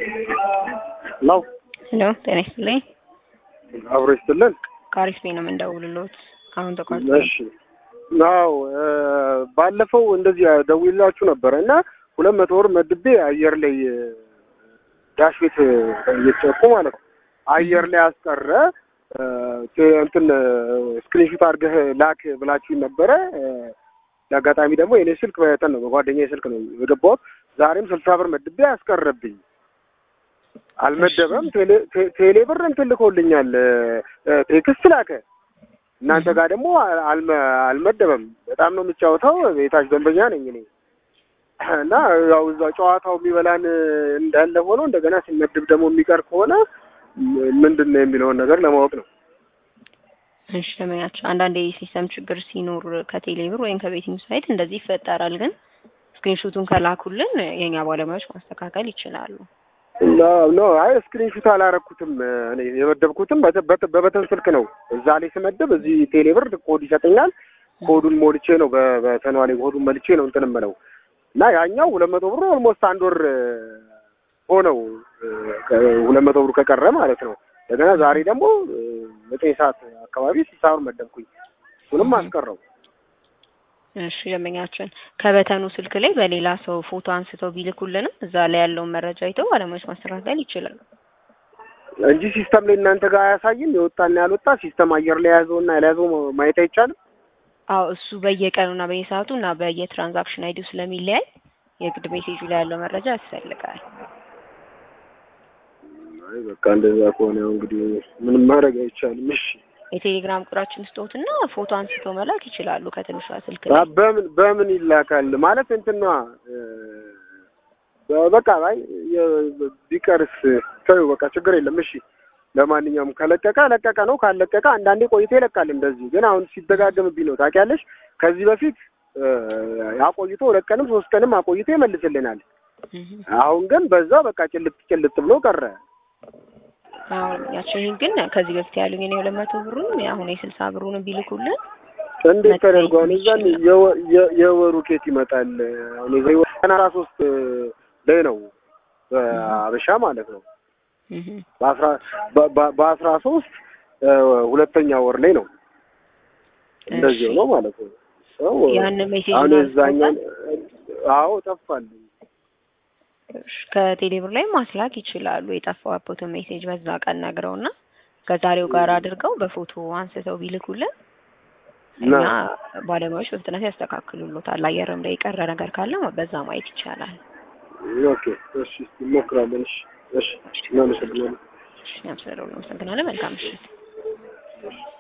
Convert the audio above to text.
ለው ሄሎ ጤና ይስጥልኝ። አብሮ ይስጥልን። ከአሪፍ ቤት ነው የምንደውልሎት። አሁን ተቋርጦ እሺ አዎ ባለፈው እንደዚህ ደውዬላችሁ ነበረ እና ሁለት መቶ ብር መድቤ አየር ላይ ዳሽ ቤት እየተጨቁ ማለት ነው አየር ላይ አስቀረ እንትን ስክሪንሹት አድርገህ ላክ ብላችሁ ነበረ። ለአጋጣሚ ደግሞ የኔ ስልክ በተን ነው በጓደኛዬ ስልክ ነው የገባሁት። ዛሬም ስልሳ ብር መድቤ አስቀረብኝ። አልመደበም። ቴሌ ብር እንትን ልኮልኛል፣ ቴክስት ላከ። እናንተ ጋር ደግሞ አልመደበም። በጣም ነው የምጫወተው። የታች ደንበኛ ነኝ እኔ እና ያው እዛ ጨዋታው የሚበላን እንዳለ ሆኖ እንደገና ሲመድብ ደግሞ የሚቀር ከሆነ ምንድን ነው የሚለውን ነገር ለማወቅ ነው። እሺ ለምኛቸው አንዳንድ የሲስተም ችግር ሲኖር ከቴሌብር ወይም ከቤቲንግ ሳይት እንደዚህ ይፈጠራል። ግን ስክሪንሾቱን ከላኩልን የኛ ባለሙያዎች ማስተካከል ይችላሉ። ኖ አይ ስክሪንሹት አላረኩትም። እኔ የመደብኩትም በበተን ስልክ ነው። እዛ ላይ ስመደብ እዚህ ቴሌብር ኮድ ይሰጠኛል። ኮዱን ሞልቼ ነው በተኗ ላይ ኮዱን መልቼ ነው እንትን እምለው እና ያኛው ሁለት መቶ ብሩ ኦልሞስት አንድ ወር ሆነው ሁለት መቶ ብሩ ከቀረ ማለት ነው። እንደገና ዛሬ ደግሞ ዘጠኝ ሰዓት አካባቢ ስልሳ ብር መደብኩኝ። እሱንም አስቀረው። እሺ ደንበኛችን ከበተኑ ስልክ ላይ በሌላ ሰው ፎቶ አንስተው ቢልኩልንም እዛ ላይ ያለውን መረጃ አይተው ባለሙያዎች ማስተካከል ይችላሉ እንጂ ሲስተም ላይ እናንተ ጋር አያሳይም። የወጣና ያልወጣ ሲስተም አየር ላይ የያዘውና ያልያዘው ማየት አይቻልም። አዎ እሱ በየቀኑና በየሰዓቱ እና በየትራንዛክሽን አይዲው ስለሚለያይ የግድ ሜሴጁ ላይ ያለው መረጃ ያስፈልጋል። አይ በቃ እንደዛ ከሆነ ያው እንግዲህ ምንም ማድረግ አይቻልም። እሺ የቴሌግራም ቁጥራችን ስጦትና ፎቶ አንስተው መላክ ይችላሉ ከትንሿ ስልክ ላይ። በምን በምን ይላካል ማለት እንትና በቃ አይ ቢቀርስ ተይው በቃ ችግር የለም። እሺ ለማንኛውም ከለቀቀ ለቀቀ ነው፣ ካለቀቀ አንዳንዴ ቆይቶ ይለቃል። እንደዚህ ግን አሁን ሲደጋገምብኝ ነው ታውቂያለሽ። ከዚህ በፊት አቆይቶ ሁለት ቀንም ሶስት ቀንም አቆይቶ ይመልስልናል። አሁን ግን በዛ በቃ ጭልጥ ጭልጥ ብሎ ቀረ። አሁን ያችን ግን ከዚህ በፊት ያሉኝ እኔ ሁለት መቶ ብሩን አሁን የስልሳ ብሩን ቢልኩልን እንዴት ተደርጓል? እዛን የወሩ ኬት ይመጣል። አሁን የዘይ ቀን አስራ ሶስት ላይ ነው በአበሻ ማለት ነው። በአስራ በአስራ ሶስት ሁለተኛ ወር ላይ ነው እንደዚህ ነው ማለት ነው። ሰው ያን ሜሴጅ አሁን የዛኛው አዎ ጠፋል። ከቴሌብር ላይ ማስላክ ይችላሉ። የጠፋበትን ሜሴጅ በዛ ቀን ነግረውና ከዛሬው ጋር አድርገው በፎቶ አንስተው ቢልኩልን እኛ ባለሙያዎች በፍጥነት ያስተካክሉሎታል። አየርም ላይ የቀረ ነገር ካለ በዛ ማየት ይቻላል። ኦኬ፣ እሺ፣ እንሞክራለን። እሺ፣ እሺ፣ እናመሰግናለን። እሺ፣ አመሰግናለሁ። መልካም ምሽት።